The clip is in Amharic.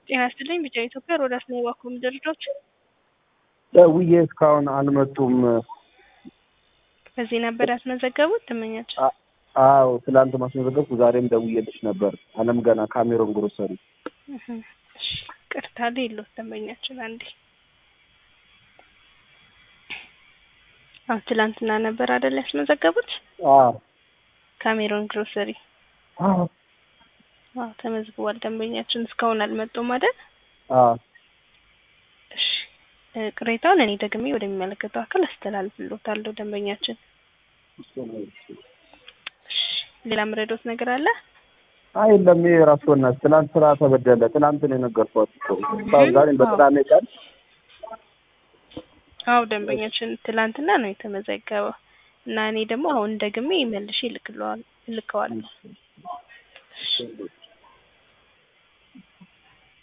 ጤና ይስጥልኝ ቢጫ ኢትዮጵያ ሮዳስ ነው የባኩም ድርጅቶች ደውዬ እስካሁን አልመጡም። በዚህ ነበር ያስመዘገቡት ደንበኛችን? አዎ ትላንት ማስመዘገብኩ፣ ዛሬም ደውዬልሽ ነበር። አለም ገና ካሜሮን ግሮሰሪ። ቅርታ የለውት ደንበኛችን አንዴ አዎ ትላንትና ነበር አይደል ያስመዘገቡት? አዎ ካሜሮን ግሮሰሪ አዎ አዎ ተመዝግቧል። ደንበኛችን እስካሁን አልመጡም አይደል? አዎ እሺ ቅሬታውን እኔ ደግሜ ወደሚመለከተው አካል አስተላልፍልዎታለሁ። ደንበኛችን ሌላ ምረዶት ነገር አለ? አይ የለም። ይሄ ራሱ በእናትሽ ትናንት ስራ ተበደለ። ትናንት ነው የነገርኳት እኮ እስካሁን ዛሬም በቅዳሜ ቀን አዎ ደንበኛችን ትላንትና ነው የተመዘገበው እና እኔ ደግሞ አሁን ደግሜ መልሼ እልክለዋል እልከዋለሁ።